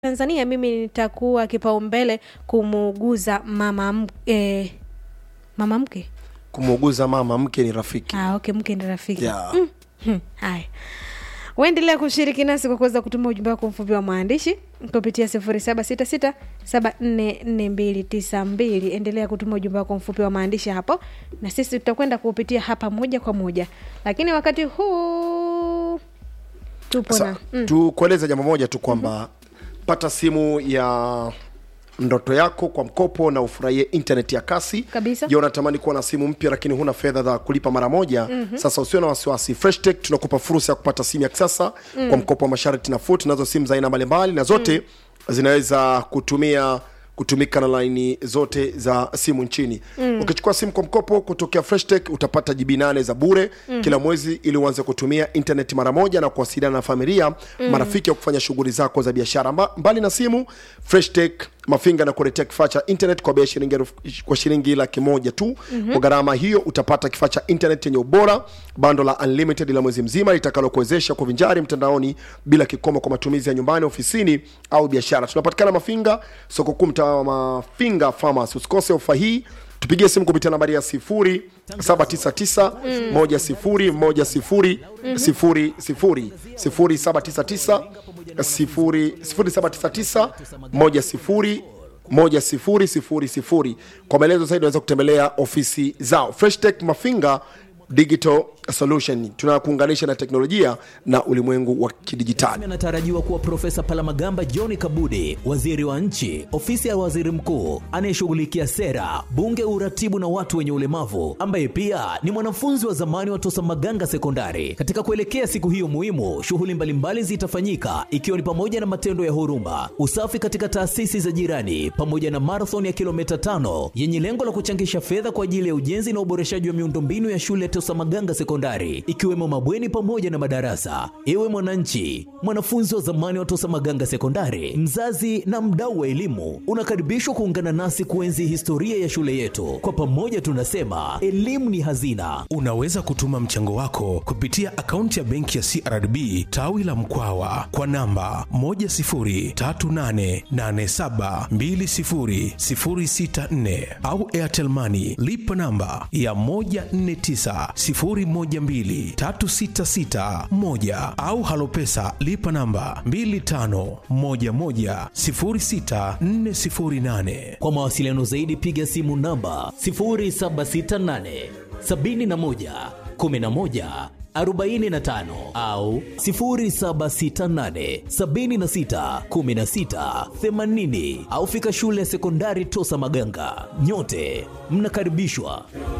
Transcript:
Tanzania mimi nitakuwa kipaumbele kumuuguza mama m- eh, mama mke kumuuguza mama mke ni rafiki ah, okay mke ni rafiki Yeah. Mm, hmm, haya uendelea kushiriki nasi kwa kuweza kutuma ujumbe wako mfupi wa maandishi kupitia sifuri saba sita sita saba nne nne mbili tisa mbili endelea kutuma ujumbe wako mfupi wa maandishi hapo na sisi tutakwenda kuupitia hapa moja kwa moja lakini wakati huu tupo Sa, na mm, tukueleze jambo moja tu kwamba pata simu ya ndoto yako kwa mkopo na ufurahie internet ya kasi Kabisa. je unatamani kuwa na simu mpya lakini huna fedha za kulipa mara moja mm-hmm. sasa usio na wasiwasi freshtech tunakupa fursa ya kupata simu ya kisasa mm. kwa mkopo wa masharti nafuu tunazo simu za aina mbalimbali na zote mm. zinaweza kutumia kutumika na laini zote za simu nchini mm. ukichukua simu kwa mkopo kutokea freshtech utapata jibi nane za bure mm. kila mwezi ili uanze kutumia internet mara moja na kuwasiliana na familia mm. marafiki au kufanya shughuli zako za biashara Mba, mbali na simu freshtech mafinga na kuletea kifaa cha internet kwa bei ya shilingi elfu- kwa shilingi laki moja tu mm-hmm. kwa gharama hiyo utapata kifaa cha internet yenye ubora bando la unlimited la mwezi mzima litakalokuwezesha kuvinjari mtandaoni bila kikomo kwa matumizi ya nyumbani ofisini au biashara tunapatikana mafinga soko kuu mtaa wa mafinga farmers usikose ofa hii tupigie simu kupitia nambari ya sifuri 799 moja sifuri moja sifuri sifuri sifuri sifuri saba tisa tisa sifuri sifuri saba tisa tisa moja sifuri moja sifuri sifuri sifuri kwa maelezo zaidi unaweza kutembelea ofisi zao freshtech mafinga digital solution tunakuunganisha na teknolojia na ulimwengu wa kidijitali anatarajiwa kuwa Profesa Palamagamba John Kabudi, waziri wa nchi, ofisi ya waziri mkuu anayeshughulikia sera, bunge, uratibu na watu wenye ulemavu, ambaye pia ni mwanafunzi wa zamani wa Tosa Maganga Sekondari. Katika kuelekea siku hiyo muhimu, shughuli mbalimbali zitafanyika ikiwa ni pamoja na matendo ya huruma, usafi katika taasisi za jirani, pamoja na marathon ya kilomita tano yenye lengo la kuchangisha fedha kwa ajili ya ujenzi na uboreshaji wa miundombinu ya shule ya Tosa Maganga Sekondari, ikiwemo mabweni pamoja na madarasa. Ewe mwananchi, mwanafunzi wa zamani wa Tosa Maganga Sekondari, mzazi na mdau wa elimu, unakaribishwa kuungana nasi kuenzi historia ya shule yetu. Kwa pamoja tunasema elimu ni hazina. Unaweza kutuma mchango wako kupitia akaunti ya benki ya CRDB tawi la Mkwawa kwa namba 10388720064 au Airtel Money lipa namba ya 1490123661 au Halopesa lipa namba 25110648. Kwa mawasiliano zaidi piga simu namba 0768 71 11 45 au 0768 76 16 80 au fika shule ya sekondari Tosa Maganga. Nyote mnakaribishwa.